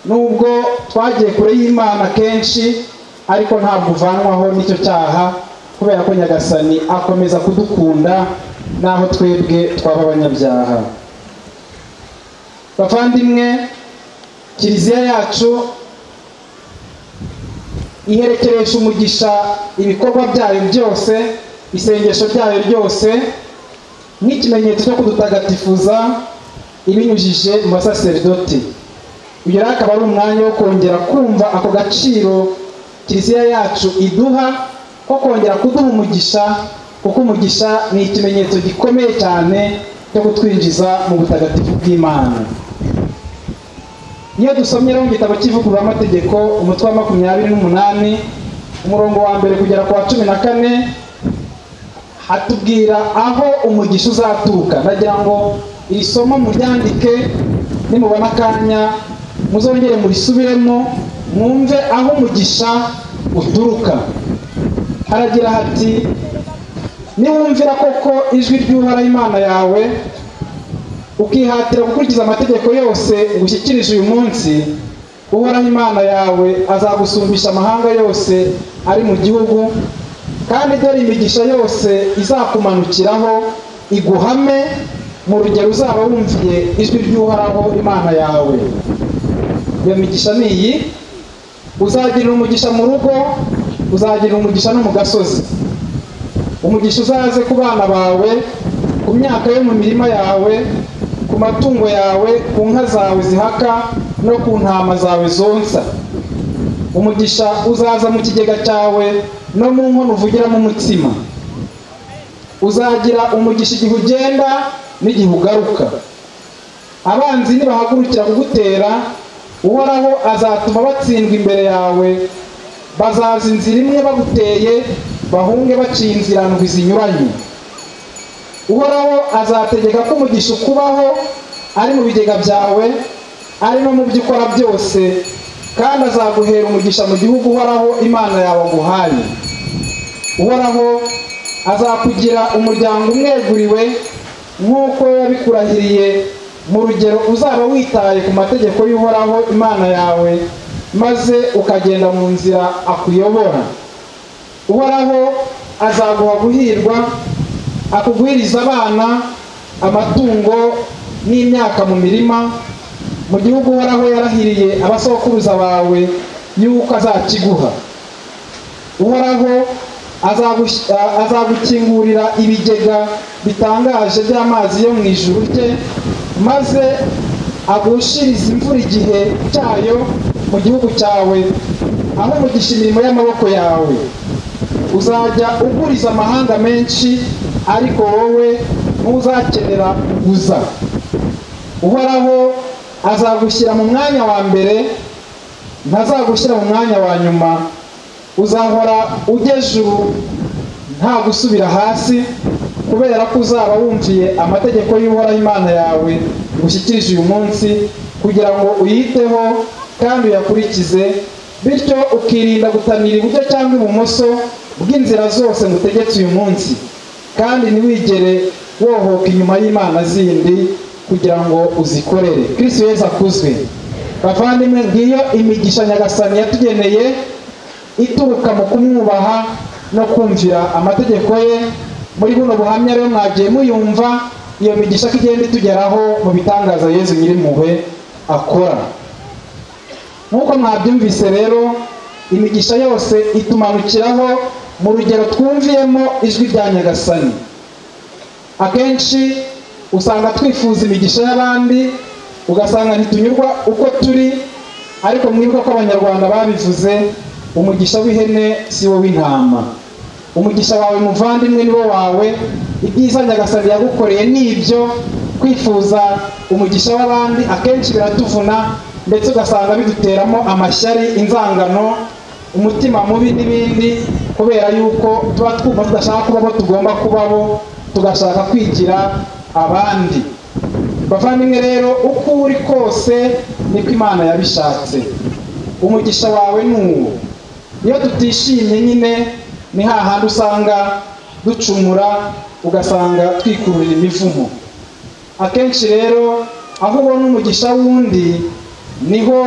nubwo twagiye kure y'imana kenshi ariko ntabwo uvanwaho n'icyo cyaha kubera ko nyagasani akomeza kudukunda n'aho twebwe twaba abanyabyaha bavandimwe kiliziya yacu iherekeresha umugisha ibikorwa byayo byose isengesho ryayo ryose nk'ikimenyetso cyo kudutagatifuza ibinyujije mu basaseridoti uyu rero akaba ari umwanya wo kongera kumva ako gaciro kiliziya yacu iduha ko kongera kuduha umugisha kuko umugisha ni ikimenyetso gikomeye cyane cyo kutwinjiza mu butagatifu bw'imana iyo dusomera mu gitabo cy'ivugururamategeko umutwe wa makumyabiri n'umunani umurongo wa mbere kugera ku wa cumi na kane hatubwira aho umugisha uzaturuka ndagira ngo iri somo muryandike nimubona akanya muzongere murisubiremo mwumve aho umugisha uturuka haragira hati niwumvira koko ijwi ry'uhoraho imana yawe ukihatira gukurikiza amategeko yose ngushyikirije uyu munsi uhoraho imana yawe azagusumbisha amahanga yose ari mu gihugu kandi dore imigisha yose izakumanukiraho iguhame mu rugero uzaba wumviye ijwi ry'uhoraho imana yawe iyo migisha ni iyi uzagirira umugisha mu rugo uzagirira umugisha no mu gasozi umugisha uzaze ku bana bawe ku myaka yo mu mirima yawe ku matungo yawe ku nka zawe zihaka no ku ntama zawe zonsa umugisha uzaza mu kigega cyawe no mu nkono uvugiramo umutsima uzagira umugisha igihe ugenda n'igihe ugaruka abanzi nibahagurukira kugutera uhoraho azatuma batsindwa imbere yawe bazaza inzira imwe baguteye bahunge baciye inzira ndwi zinyuranye uhoraho azategeka ko umugisha ukubaho ari mu bigega byawe ari no mu byo ukora byose kandi azaguhera umugisha mu gihugu uhoraho imana yawe aguhaye uhoraho azakugira umuryango umweguriwe nk'uko yabikurahiriye mu rugero uzaba witaye ku mategeko y'uhoraho imana yawe maze ukagenda mu nzira akuyobora uhoraho azaguha guhirwa akuguhiriza abana amatungo n'imyaka mu mirima mu gihugu uhoraho yarahiriye abasokuruza bawe y'uko azakiguha uhoraho azagukingurira ibigega bitangaje by'amazi yo mu ijuru rye maze agushirize imvura igihe cyayo mu gihugu cyawe aho umugisha imirimo y'amaboko yawe uzajya uguriza amahanga menshi ariko wowe ntuzakenera kuguza uhoraho azagushyira mu mwanya wa mbere ntazagushyira mu mwanya wa nyuma uzahora ujyejuru nta gusubira hasi kubera ko uzaba wumviye amategeko y'uhoraho imana yawe ngushyikirije uyu munsi kugira ngo uyiteho kandi uyakurikize bityo ukirinda gutamira iburyo cyangwa ibumoso bw'inzira zose ngutegetse uyu munsi kandi ntiwigere wohoka inyuma y'imana zindi kugira ngo uzikorere kirisi weza akuzwe bavandimwe ngiyo imigisha nyagasani yatugeneye ituruka mu kumwubaha no kumvira amategeko ye muri buno buhamya rero mwagiye muyumva iyo migisha ko igenda itugeraho mu bitangaza yezu nyirimpuhwe akora nk'uko mwabyumvise rero imigisha yose itumanukiraho mu rugero twumviyemo ijwi rya nyagasani akenshi usanga twifuza imigisha y'abandi ugasanga ntitunyurwa uko turi ariko mwibuka ko abanyarwanda babivuze umugisha w'ihene si wo w'intama umugisha wawe muvandimwe ni wo wawe ibyiza nyagasani yagukoreye ni ibyo kwifuza umugisha w'abandi akenshi biratuvuna ndetse ugasanga biduteramo amashyari inzangano umutima mubi n'ibindi kubera yuko tuba twumva tudashaka kuba abo tugomba kubabo tugashaka kwigira abandi bavandimwe rero uko uri kose niko imana yabishatse umugisha wawe ni uwo iyo tutishimye nyine ni hahandi usanga ducumura ugasanga twikururira imivumo akenshi rero aho ubona umugisha w'undi niho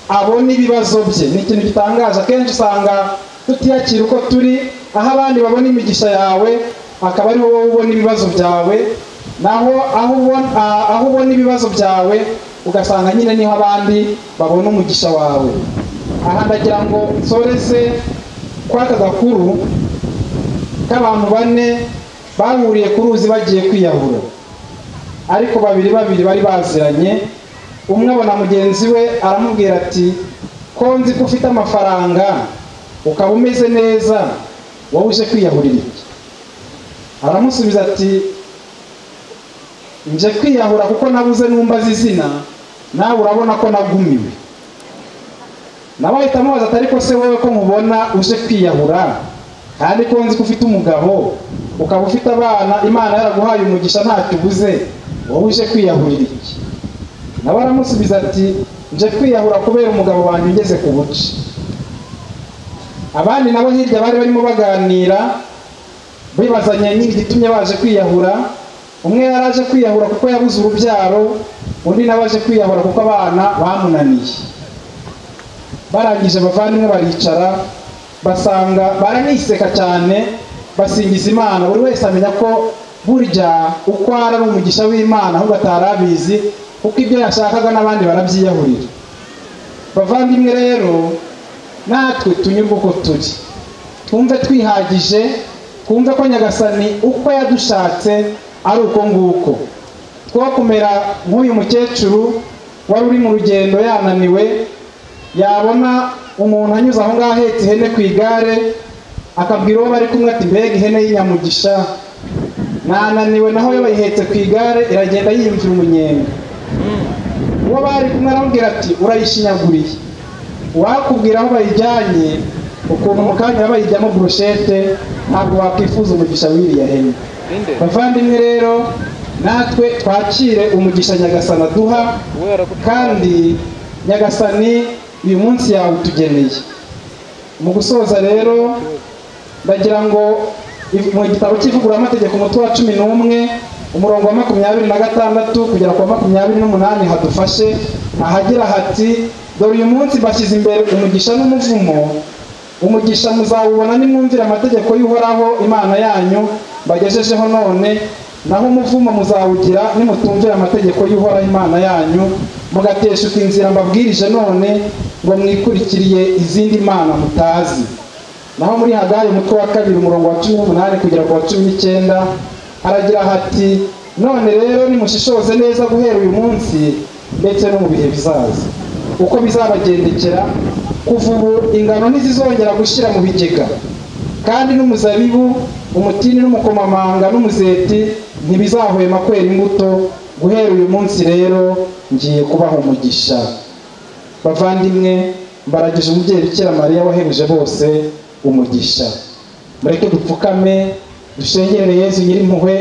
abona ibibazo bye ni ikintu gitangaje akenshi usanga tutiyakira uko turi aho abandi babona imigisha yawe akaba ari wowe ubona ibibazo byawe naho aho ubona ah, aho ubona ibibazo byawe ugasanga nyine niho abandi babona umugisha wawe aha ndagira ngo nsoreze kwa kagakuru k'abantu bane bahuriye ku ruzi bagiye kwiyahura ariko babiri babiri bari baziranye umwe abona mugenzi we aramubwira ati ko nzi ko ufite amafaranga ukaba umeze neza wowe uje kwiyahurira iki aramusubiza ati nje kwiyahura kuko nabuze numbaza izina nawe urabona ko nagumiwe nawe ahita amubaza ati ariko se wowe ko mubona uje kwiyahura kandi ko nzi ko ufite umugabo ukaba ufite abana imana yaraguhaye umugisha ntacyo ubuze wowe uje kwiyahurira iki nawe aramusubiza ati nje kwiyahura kubera umugabo wanjye ugeze ku buce abandi nabo hirya bari barimo baganira bibazanye n'igitumye baje kwiyahura umwe yari aje kwiyahura kuko yabuze urubyaro undi nawe aje kwiyahura kuko abana bamunaniye barangije bavandimwe baricara basanga baraniseka cyane basingiza imana buri wese amenya ko burya uko ari ari umugisha w'imana ahubwo atari abizi kuko ibyo yashakaga n'abandi barabyiyahurira bavandimwe rero natwe tunyurwe uko turi twumve twihagije twumve ko nyagasani uko yadushatse ari uko nguko two kumera nk'uyu mukecuru wari uri mu rugendo yananiwe yabona umuntu anyuze aho ngaho ahetse ihene ku igare akabwira uwo bari kumwe ati mbega ihene y'inyamugisha nananiwe naho yo bayihetse ku igare iragenda yiyumvira umunyenga uwo bari kumwe aramubwira ati urayishinyaguriye uwakubwira aho bayijyanye ukuntu mu kanya bayijyamo burushete ntabwo wakwifuza umugisha w'iriya hene bavandimwe rero natwe twakire umugisha nyagasana duha kandi nyagasani uyu munsi yawe utugeneye mu gusoza rero ndagira ngo if- mu gitabo cy'ivuguramategeko umutwe wa cumi n'umwe umurongo wa makumyabiri na gatandatu kugera ku wa makumyabiri n'umunani hadufashe ahagira hati dore uyu munsi mbashyize imbere umugisha n'umuvumo umugisha muzawubona nimwumvira amategeko y'uhoraho imana yanyu mbagejejeho none naho umuvumo muzawugira nimutumvira amategeko y'uhoraho imana yanyu mugateshuka inzira mbabwirije none ngo mwikurikiriye izindi mana mutazi naho muri hagari umutwe wa kabiri umurongo wa cumi n'umunani kugera ku wa cumi n'icyenda haragira hati none rero nimushishoze neza guhera uyu munsi ndetse no mu bihe bizaza uko bizabagendekera kuva ubu ingano ntizizongera gushyira mu bigega kandi n'umuzabibu umutini n'umukomamanga n'umuzeti ntibizahwema kwera imbuto guhera uyu munsi rero ngiye kubaha umugisha bavandimwe mbaragije umubyeyi bikira mariya wahebuje bose umugisha mureke dupfukame dushengerere yezu nyirimpuhwe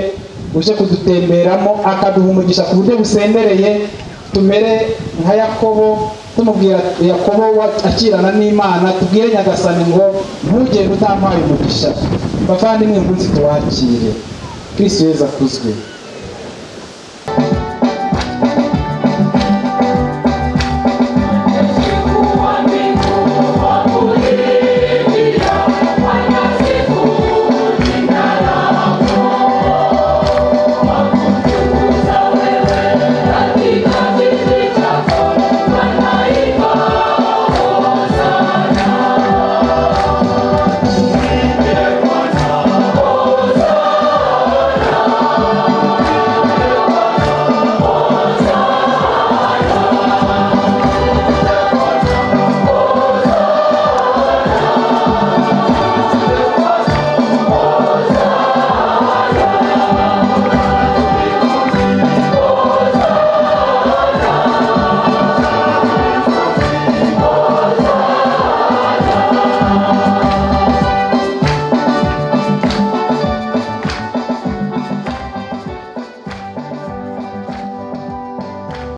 uje kudutemberamo akaduha umugisha ku buryo busendereye tumere nka yakobo tumubwira yakobo wa- akirana n'imana tubwire nyagasani ngo ntugende utampaye umugisha bavandimwe munsi tuwakire kristo yezu akuzwe